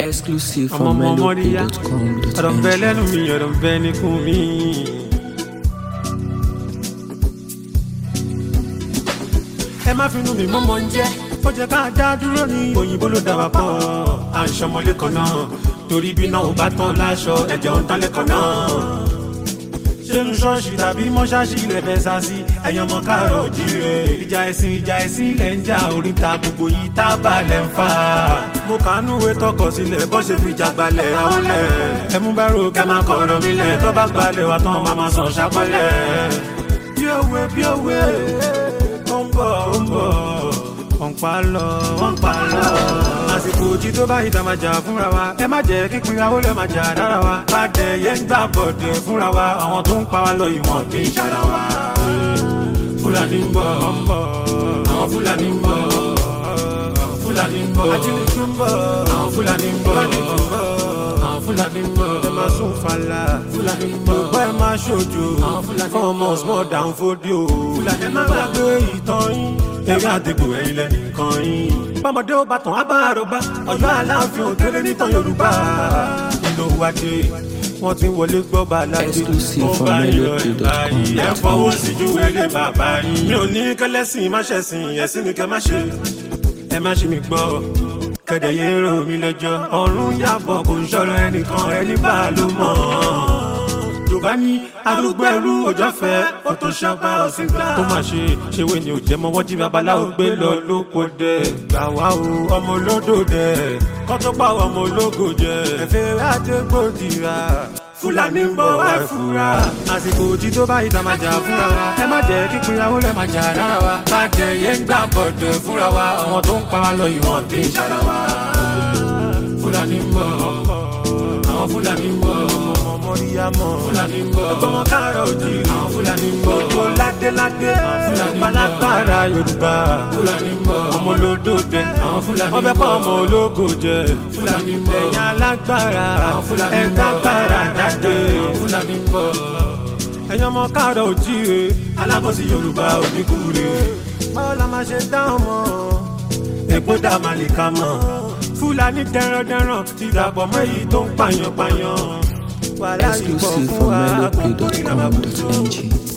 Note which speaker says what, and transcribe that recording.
Speaker 1: Exclusive
Speaker 2: ọmọ
Speaker 1: from
Speaker 2: ọmọ mọ́ríyá ọ̀rọ̀ ń bẹ
Speaker 1: melopay.com.ng.
Speaker 2: lẹ́nu mi ọ̀rọ̀ ń bẹ níkùn mi. ẹ má finú mi mọ́mọ́ ń jẹ́ ó jẹ́ ká dá dúró ní òyìnbó ló dá wa pọ̀ à ń ṣọmọlé kan náà torí bí náà ò bá tán láṣọ ẹ̀jẹ̀ ò ń tán lẹ́kọ̀ọ́ náà ṣénu ṣọ́ọ̀ṣì tàbí mọ́ṣáṣì ilẹ̀ fẹ́ sá sí ẹ̀yàn ọmọ káàrọ̀ òjìrè ìjà ẹ̀sìn ìjà ẹ̀sìn ilẹ̀ ń jà oríta gbogbo yìí tá a bá lẹ̀ ń fà. mo kàánú ìwé tọkọ sílẹ̀ bọ́ ṣe fi jà gbalẹ̀ àwọn lẹ̀. ẹ mú bẹ́rù kẹ́ máa kọ̀ ọ̀rọ̀ mi lẹ̀ tó bá gbalẹ̀ wa tán máa máa sàn ṣàpọ̀lẹ̀. bí òwe bí òwe ó ń bọ̀ ó ń bọ̀ wọ́n pa lọ wọ́n pa lọ. àsìkò òjì tó bá ìta máa jà fúnra wa ẹ má jẹ́ kíkún ìyàwó lè máa jà dára wa. pàdé yẹn ń gbà bọ̀dẹ̀ fúnra wa àwọn tó ń pa wá lọ ìwọ̀n kì í ṣara wa. fúlàní ń bọ̀ àwọn fúlàní ń bọ̀ fúlàní ń bọ̀ ajínigbé ń bọ̀ àwọn fúlàní ń bọ̀ àwọn fúlàní ń bọ̀ ẹ máa sún fàlà fúlàní ń bọ̀ bọ́ ẹ máa ṣojo fún ọmọ small down fódìó fúlàní ẹ má gbàgbé ìtàn yín eré àdìgbò ẹ̀yìn lẹ́nìkan yín. bọ́mọdé ó bá tàn á bá àròbá ọ̀yọ́ aláàfin òkèrè nítàn yorùbá. nínú wájú wọ́n ti wọlé gbọ́ bàládé.
Speaker 1: Exclusive
Speaker 2: ó
Speaker 1: from
Speaker 2: bá yọ
Speaker 1: melopay.com.
Speaker 2: ìbáyìí ẹ fọwọ́ sí ju ilé bàbá yín. mi ò ní kẹlẹ́sìn má ṣẹ̀sìn ẹ̀sìn ni kẹ́ má ṣe. ẹ má ṣe mi gbọ́ kẹ̀dẹ̀ yé rò mí lẹ́jọ́. ọ̀run yàbọ̀ kò ń ṣọ̀rọ̀ ẹnìkan ẹni bá a ló mọ̀ yorùbá ní arúgbó ẹrú òjò fẹ́ ó tó ṣàgbá ọ̀sìn gbà. ó mà ṣe ṣèwé ni ò jẹ́ mọ́ wọ́n jí babaláwo gbé lọ lóko dẹ̀. gbà wá o ọmọ olódò dẹ̀ kọ́ tó pa ọmọ ológo jẹ. ẹ̀fẹ̀ àdégbòdìrà fúlàní ń bọ̀ wá fura. àsìkò òjì tó bá ìta máa jà fúnra wa. ẹ má jẹ́ kí pinyàwó lẹ́ máa jà rárá wa. má jẹ́ yẹn ń gbà bọ̀dẹ̀ fúnra wa. àwọn tó ń pa wá lọ ìwọ̀n kì í ṣara wa. fúlàní ń bọ̀ àwọn fúlàní ń bọ̀ ọmọ mọ́ríyámọ́ fúlàní ń bọ̀ ọmọ káàrọ̀ òjì àwọn fúlàní ń bọ̀ gbogbo ládéládé fúlàní palágbára yorùbá fúlàní ń bọ̀ ọmọ olódòdè àwọn fúlàní ń bọ̀ ọbẹ̀ kọ́ ọmọ ológo jẹ fúlàní ń bọ̀ ẹ̀yà alágbára àwọn fúlàní ń bọ̀ ẹ̀dágbára jáde àwọn fúlàní ń bọ̀ ẹ̀yàn ọmọ káàrọ̀ òjì rè alábọ̀sí yorùbá oníkúre báwo la máa ṣe dáhùn mọ́ èpo dá màlìkà mọ́ fúlàní dẹrandẹran ti dàpọ̀ mọ́ èyí tó ń pààyàn pààyàn wàhálà yìí pọ̀
Speaker 1: Exclusive
Speaker 2: fún
Speaker 1: from
Speaker 2: wa kò kórìíra máa bù tó.
Speaker 1: melopay.com.ng.